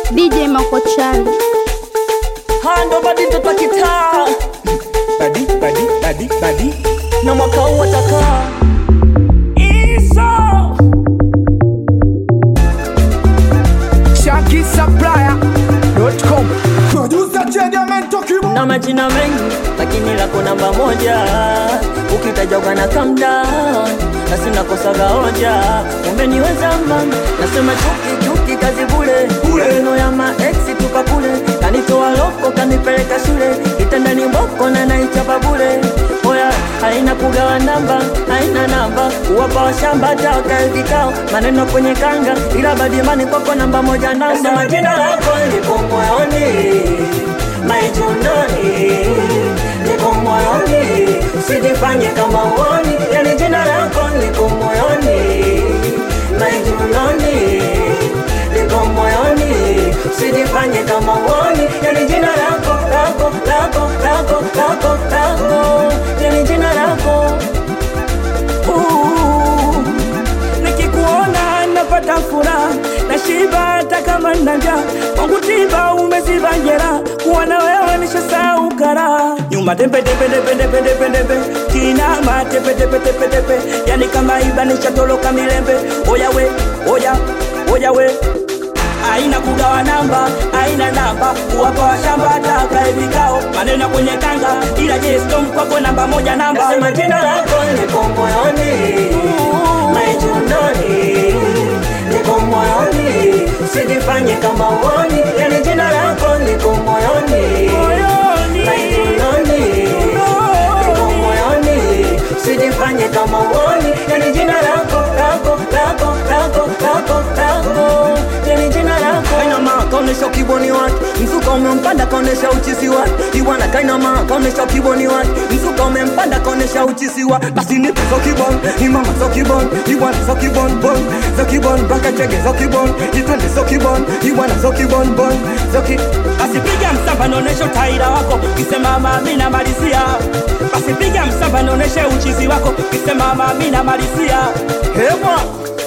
DJ Makochali. hando badi mtoto wa kitaa badi badi badi badi na mwaka huu atakaa iso ShankySupplier.com Producer Chediamento Kibo na majina mengi lakini lako namba moja ukitajwa kana calm down na sina kosaga hoja umeniweza mama nasema chuki chuki kazi bule maneno ya maeksi tupa kule kanitoa loko kanipeleka shule kitandani mboko na naichapa bule oya haina kugawa namba haina namba kuwapa washamba taka vikao maneno kwenye kanga ila badimani kwako namba moja namba nasema jina lako lipo moyoni maijunoni liko moyoni usijifanye kama uoni yani jina lako liko moyoni maijunoni liko moyoni usijifanye kama uoni yani jina lako lako lako lako lako lako yani jina lako Ooh, nikikuona napata furaha na shiba hata kama nina njaa kwangu tiba umeziba njera kuwa na wewe nishasahau karaha nyuma tembe tembe tembe tembe tembe tembe kinama tepe tepe tepe tepe yani kama iba nishatoloka milembe oya we oya oya we aina kugawa namba aina namba kuwapa washamba taka vikao maneno kwenye kanga ila je storm kwako namba moja namba Nasema jina lako liko moyoni maijunoni liko moyoni usijifanye kama uoni yani jina lako liko moyoni Moyoni. maijunoni liko moyoni usijifanye kama uoni yani jina lako lako lako lako lako lako yani jina lako kainama kaonesha kiboni wake mzuka umempanda kaonesha uchizi wake iwana kainama kaonesha kiboni wake mzuka umempanda kaonesha uchizi wa basi nipe zo kibon imama zo kibon iwana zo kibon bon zo kibon baka chege zo kibon itwende zo kibon iwana zo kibon bon zo ki basi piga msamba naoneshe utaira wako kisema mami namalizia basi piga msamba naoneshe uchizi wako kisema mami namalizia hewa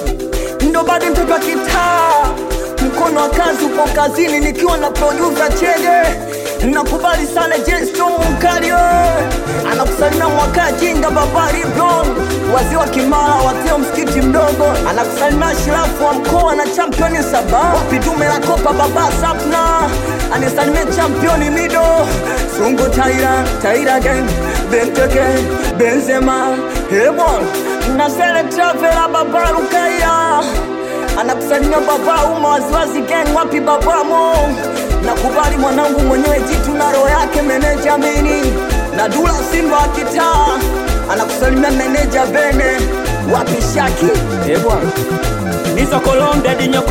ndo bado mtoto wa kitaa mkono wa kazi upo kazini nikiwa na producer chege nakubali sana jesto mkario anakusalimia mwaka jinga babari bron wazee wa kimara watio msikiti mdogo anakusalimia shirafu wa mkoa na championi saba wapi dume la kopa baba sapna anisalimia championi mido sungu taira taira gang benteke benzema hebon nazele travela babarukaya anakusalimia baba uma waziwazi gang wapi babamo nakubali mwanangu mwenyewe jitu na roho yake meneja mini na dula simba wa kitaa anakusalimia meneja bene wapi shaki ebwana nizo kolombe dinyoko